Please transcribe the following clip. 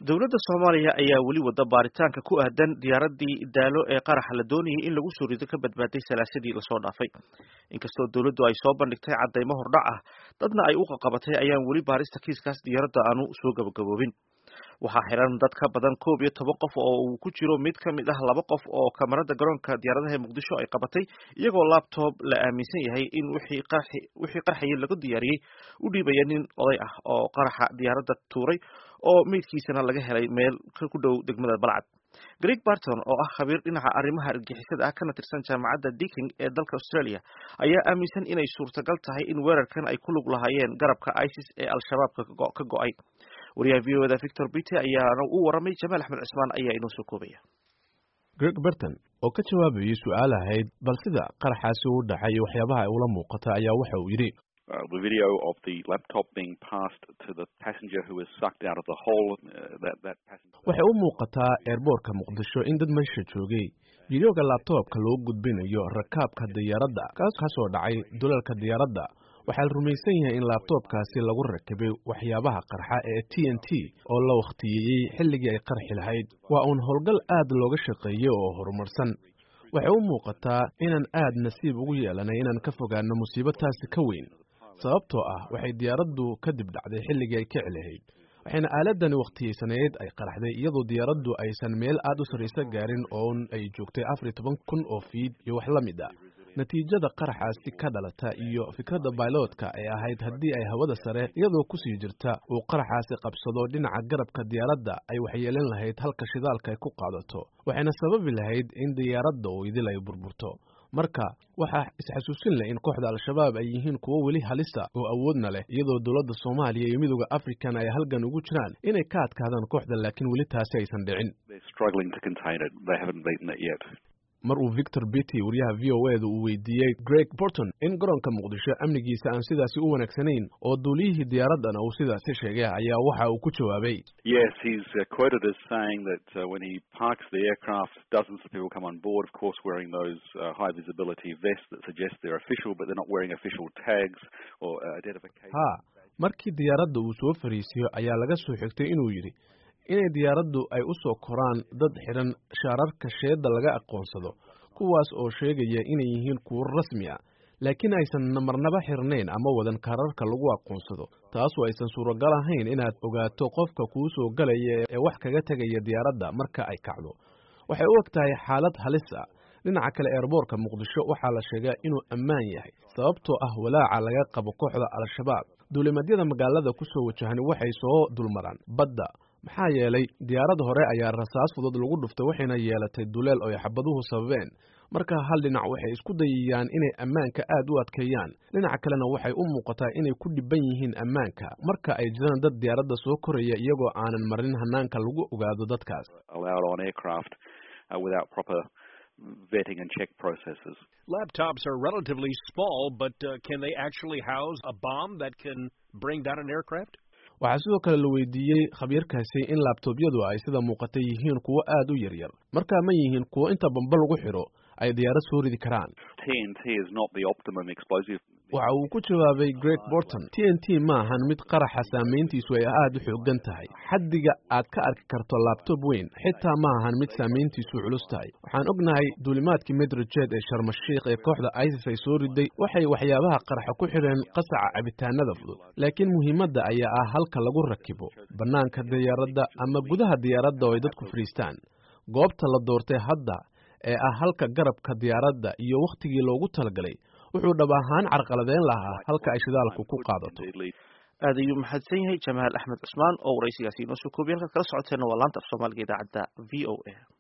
dowladda soomaaliya ayaa weli wada baaritaanka ku aadan diyaaradii daalo ee qaraxa la doonayay in lagu soo rido ka badbaaday salaasadii lasoo dhaafay inkastoo dowladdu ay soo bandhigtay caddaymo hordhac ah dadna ay u qaqabatay ayaan weli baarista kiiskaas diyaaradda aanu soo gabagaboobin waxaa xiran dad ka badan koob iyo toban qof oo uu ku jiro mid ka mid ah laba qof oo kamarada garoonka diyaaradaha ee muqdisho ay qabatay iyagoo labtob la aaminsan yahay in wixii qarxayay lagu diyaariyey u dhiibaya nin oday ah oo qaraxa diyaaradda tuuray oo meydkiisana laga helay meel ku dhow degmada balcad greg barton oo ah khabiir dhinaca arrimaha argixisada ah kana tirsan jaamacadda deaking ee dalka australia ayaa aaminsan inay suurtagal tahay in weerarkan ay ku lug lahaayeen garabka isis ee al-shabaab ka go-ay wariyaha v o da victor bite ayaana u waramay jamaal axmed cusmaan ayaa inoo soo koobaya greg barton oo ka jawaabayay su-aal ahayd bal sida qaraxaasi u dhacay iyo waxyaabaha ay ula muuqata ayaa waxa uu yidhi Uh, the video of the laptop being passed to the passenger who was sucked out of the hole. Uh, that that passenger. waxay u muuqataa eerboorka muqdisho in dad meesha joogay videoga laabtoobka loo gudbinayo rakaabka diyaaradda kaas kasoo dhacay dulalka diyaaradda waxaa la rumaysan yahay in laabtoobkaasi lagu rakibay waxyaabaha qarxa ee t n t oo la wakhtiyeeyey xilligii ay qarxi lahayd waa uun howlgal aad looga shaqeeyey oo horumarsan waxay u muuqataa inaan aad nasiib ugu yeelanay inaan ka fogaano musiibo taasi ka weyn sababtoo ah waxay diyaaraddu kadib dhacday xilligii ay kici lahayd waxayna aaladani wakhtiyeysaneed ay qaraxday iyadoo diyaaraddu aysan meel aad u sarraysa gaarin oon ay joogtay afar iyo toban kun oo fiid iyo wax la mid a natiijada qaraxaasi ka dhalata iyo fikradda bailoodka ee ahayd haddii ay hawada sare iyadoo kusii jirta uu qaraxaasi qabsado dhinaca garabka diyaaradda ay waxyeelin lahayd halka shidaalka ay ku qaadato waxayna sababi lahayd in diyaaradda uu idil ay burburto marka waxaa isxasuusin leh in kooxda al-shabaab ay yihiin kuwo weli halisa oo awoodna leh iyadoo dowladda soomaaliya iyo midooda african ay halgan ugu jiraan inay ka adkaadaan kooxda laakiin weli taasi aysan dhicin mar uu victor bitty wariyaha v o e da uu weydiiyey greg borton in garoonka muqdisho amnigiisa aan sidaasi u wanaagsanayn oo duuliyihii diyaaraddana uu sidaasi sheegay ayaa waxa uu ku jawaabay Yes, he's uh, quoted as saying that uh, when he parks the aircraft, dozens of people come on board, of course, wearing those uh, high visibility vests that suggest they're official, but they're not wearing official tags or uh, identification. ha markii diyaaradda uu soo fariisiyo ayaa laga soo xigtay inuu yidhi inay diyaaraddu ay u soo koraan dad xidhan shaararka sheedda laga aqoonsado kuwaas oo sheegaya inay yihiin kuwo rasmi ah laakiin aysan marnaba xirnayn ama wadan kaararka lagu aqoonsado taasoo aysan suuragal ahayn inaad ogaato qofka kuu soo galaya ee wax kaga tegaya diyaaradda marka ay kacdo waxay u eg tahay xaalad halis ah dhinaca kale eerboorka muqdisho waxaa la sheegaa inuu ammaan yahay sababtoo ah walaaca laga qabo kooxda al-shabaab duulimadyada magaalada ku soo wajahani waxay soo dulmaraan badda maxaa yeelay diyaarad hore ayaa rasaas fudud lagu dhuftay waxayna yeelatay duleel oo ay xabaduhu sababeen marka hal dhinac waxay isku dayayaan inay ammaanka aad u adkeeyaan dhinaca kalena waxay u muuqataa inay ku dhiban yihiin ammaanka marka ay jiraan dad diyaaradda soo koraya iyagoo aanan marin hanaanka lagu ogaado dadkaas allowed on aircraft uh, without proper vetting and check processes. Laptops are relatively small, but uh, can they actually house a bomb that can bring down an aircraft? waxaa sidoo kale la weydiiyey khabiirkaasi in laabtoobyadu ay sida muuqata yihiin kuwo aad u yaryar markaa ma yihiin kuwo inta bamba lagu xidho ay diyaarad soo ridi karaan TNT is not the optimum explosive. waxa uu ku jawaabay greg borton t n t ma ahan mid qaraxa saamayntiisu ay aad u xoogan tahay xaddiga aad ka arki karto laabtoob weyn xitaa ma ahan mid saamayntiisu culus tahay waxaan ognahay duulimaadkii medrajeed ee sharmashiikh ee kooxda isis ay soo riday waxay waxyaabaha qaraxa ku xidheen qasaca cabitaanada fudud laakiin muhiimadda ayaa ah halka lagu rakibo bannaanka diyaaradda ama gudaha diyaaradda oo ay dadku fadhiistaan goobta la doortay hadda ee ah halka garabka diyaaradda iyo wakhtigii loogu talagalay wuxuu dhab ahaan carqaladeyn lahaa halka ay shidaalku ku qaadato aad ayuu mahadsan yahay jamaal axmed cusmaan oo waraysigaasi inoo soo koobiyay halkaad kala socoteena waa laanta af soomaaliga idaacadda v o a